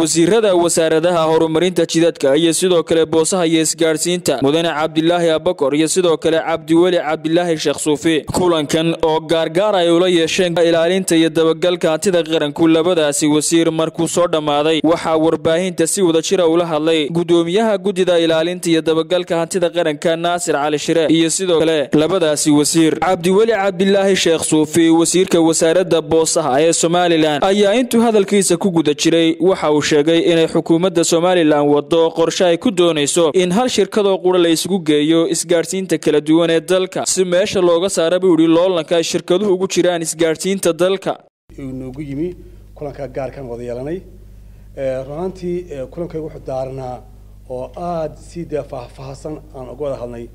wasiirada wasaaradaha horumarinta jidadka iyo sidoo kale boosaha iyo isgaadhsiinta mudane cabdilaahi abakor iyo sidoo kale cabdiweli cabdilaahi sheekh suufi kulankan oo gaargaar ay ula yeesheen ilaalinta iyo dabagalka hantida qaranku labadaasi wasiir markuu soo dhammaaday waxaa warbaahinta si wada jira ula hadlay gudoomiyaha guddida ilaalinta iyo dabagalka hantida qaranka naasir cali shire iyo sidoo kale labadaasi wasiir cabdiweli cabdilaahi sheekh suufi wasiirka wasaaradda boosaha ee somalilan ayaa intuu hadalkiisa ku guda jiray waxa uu sheegay inay xukuumadda somalilan wado qorshe ay ku doonayso in hal shirkadoo qura la isugu geeyo isgaadhsiinta kala duwan ee dalka si meesha looga saara buu yidhi loolanka ay shirkaduhu ugu jiraan isgaadhsiinta dalka noogu yimi kulankaa gaarkaan wada yeelanay runaantii kulankayga wuxuu daaranaa oo aada si dee faahfaahsan aan uga wada hadnay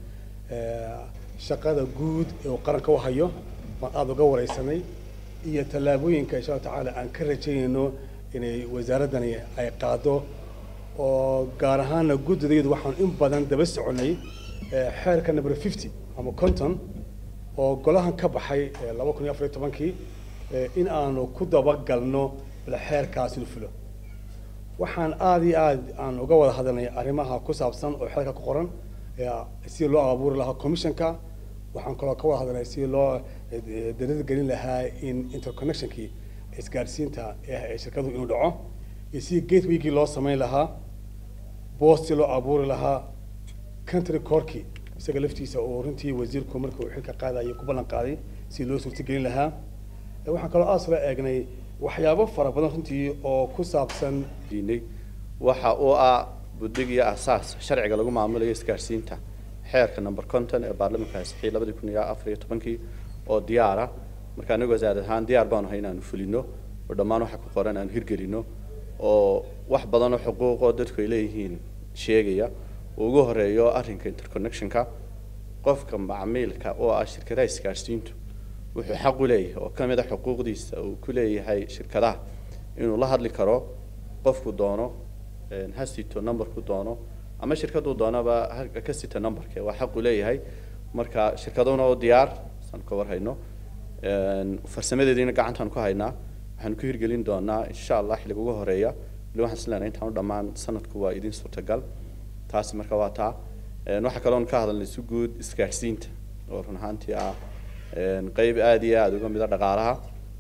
shaqada guud ee uu qaranka u hayo baan aada uga wareysanay iyo tallaabooyinka insha alla tacaala aan ka rajaynayno inay wasaaraddani ay qaado oo gaar ahaana guddidayadu waxaan in badan daba soconay xeerka number fifty ama conton oo golahan ka baxay laba kun iyo afar iyo tobankii in aanu ku dabagalno bal xeerkaasi u fulo waxaan aada iyo aad aan uga wada hadalnay arrimaha ku saabsan oo xeerka ku qoran sidii loo abuuri lahaa commissionka waxaan kaloo ka wada hadalnay sidii loo darada gelin lahaa in interconnectionkii isgaadhsiinta ee shirkaduhu inuu dhaco iyo sidii gatewaygii loo samayn lahaa boostii loo abuuri lahaa country corkii isaga laftiisa oo runtii wasiirku marka uu xilka qaadayay ku ballan qaaday sidii loo suurtagelin lahaa waxaan kaloo aas la eegnay waxyaabo fara badan runtii oo ku saabsan diinay waxa uu ah buddig iyo asaas sharciga lagu maamulayo isgaadhsiinta xeerka number conton ee baarlamanka ansixiyay labadii kun iyo afar iyo tobankii oo diyaara marka anagu wasaarad ahaan diyaar baanu ahay inaanu fulino oo dhammaan waxa ku qoran aanu hirgelino oo wax badan oo xuquuqoo dadku ay leeyihiin sheegaya uu ugu horeeyo arrinka interconnectionka qofka macmiilka oo ah shirkadaha isgaadhsiintu wuxuu xaq u leeyahay oo ka mid a xuquuqdiisa uu ku leeyahay shirkadaha inuu la hadli karo qofku doono ha sito numberku doono ama shirkaduu doonaba ka sita numberke waa xaq uu leeyahay marka shirkaduna oo diyaar saan ka warhayno farsamadeediina gacantaan ku haynaa waxaanu ku hirgelin doonaa insha allah xilliga ugu horeeya wali waxaan islenahay intaan u dhammaan sanadku waa idin suurtagal taasi marka waa taa waxaa kaloon ka hadalnay si guud isgaadhsiinta oo run ahaantii ah qeyb aada iyo aada uga mid a dhaqaalaha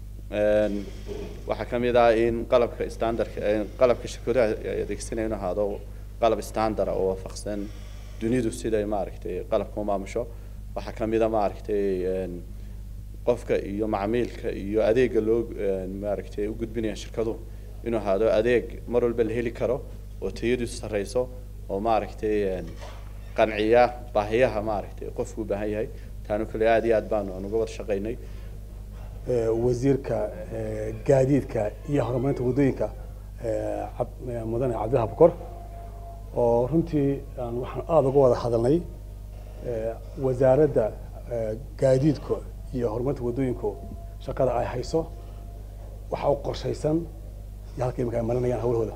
waxaa ka mid ah in qalabka standardka qalabka shirkadaha ay adeegsanaya inu ahaado qalab standard oo waafaqsan dunidu siday maaragtay qalabka u maamusho waxaa ka mid a maaragtay qofka iyo macmiilka iyo adeega loo maaragtay u gudbinaya shirkaduhu inuu ahaado adeeg mar walba la heli karo oo tayadiisu sarreyso oo maaragtay qanciya baahiyaha maaragtay qofku u baahan yahay taanu kale aada iyo aad baanu aan uga wada shaqaynay wasiirka gaadiidka iyo horumarinta waddooyinka mudane cabdillahi bukor oo runtii waxaan aada uga wada hadalnay wasaaradda gaadiidka iyo horumarinta waddooyinku shaqada ay hayso waxa u qorshaysan iyo halka imika ay marinayaan hawlahooda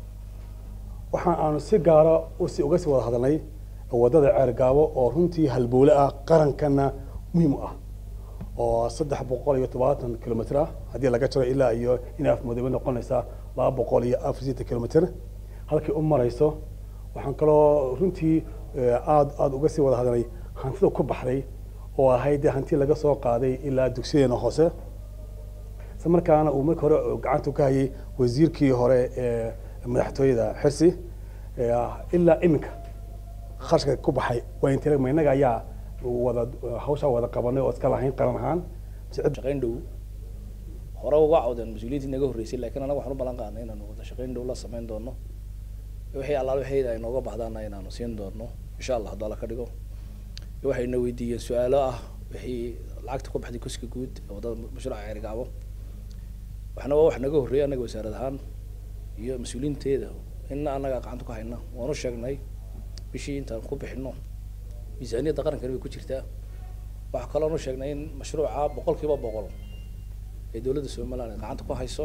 waxaan aanu si gaara usi uga sii wada hadalnay waddada ceergaabo oo runtii halbowle ah qarankana muhiim u ah oo saddex boqol iyo todobaatan kilomitr ah haddii laga jaro ilaa iyo inay afmudoobe noqonaysaa laba boqol iyo afar sideetan kilomitr halkay u marayso waxaan kaloo runtii aada aada uga sii wada hadalnay hantida ku baxday oo ahayd dee hanti laga soo qaaday ilaa dugsiyadeena hoose isla markaana uu markii hore gacanta ka hayay wasiirkii hore ee madaxtooyada xirsi ilaa iminka kharashka ku baxay waa intee ma innaga ayaa wada hawshaa wada qabanay oo iska lahayn qaran ahaan shaqayn dhow hore uga cawdeen mas-uuliyiintii naga horreysay laakiin anaga waxaan u ballan qaadnay inaanu wada shaqayn dhow la samayn doono wixii allaal wixii ay nooga baxdaana inaanu siin doono insha allah hadduu alla ka dhigo waxayna weydiiyeen su-aalo ah wixii lacagta ku baxday kuska guud ee waddada mashruuca ceerigaabo waxna waa wax naga horreeyay annaga wasaarad ahaan iyo mas-uuliyiinteeda inna annaga gacanta ku hayna waanu sheegnay bishii intaan ku bixino miisaaniyadda qarankani way ku jirtaa waxaa kaloonu sheegnay in mashruuca boqol kiiba boqol ee dowladda somaliland gacanta ku hayso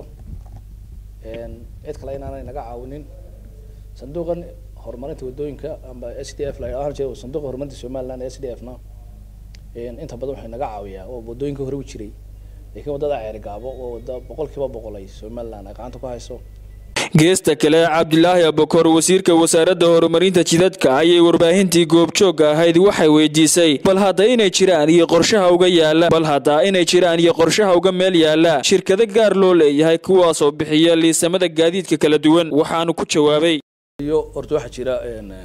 cid kale inaanay naga caawinin sanduuqan horumarinta waddooyinka amba s d f la ahaan jira sanduuqa horumarinta somaliland s d f na inta badan waxay naga caawiyaa oo waddooyinka hore u jiray laakiin waddada ceerigaabo oo wadda boqol kiiba boqol ay somaliland ay gacanta ku hayso geesta kale cabdilaahi abakor wasiirka wasaaradda horumarinta jidadka ayay warbaahintii goobjoogga ahayd waxay weydiisay bal hadda inay jiraan iyo qorshaha uga yaala bal hadda inay jiraan iyo qorshaha uga meel yaala shirkado gaar loo leeyahay kuwaasoo bixiya liisamada gaadiidka kala duwan waxaanu ku jawaabay iyo horta waxaa jira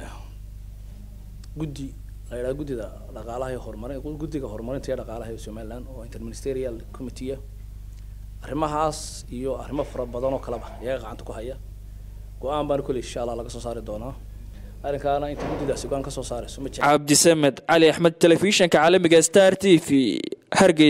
guddi la yidhaha guddida dhaqaalaha iyo horumarin guddiga horumarinta iyo dhaqaalaha ee somaliland oo interministerial committee ah arrimahaas iyo arrimo fara badan oo kaleba iyaga gacanta ku haya go-aan baana kolley insha allah laga soo saari doonaa arrinkaana inta guddidaasi go-aan ka soo saarayso ma jecla cabdisamed cali axmed telefishanka caalamiga star t v hargeysa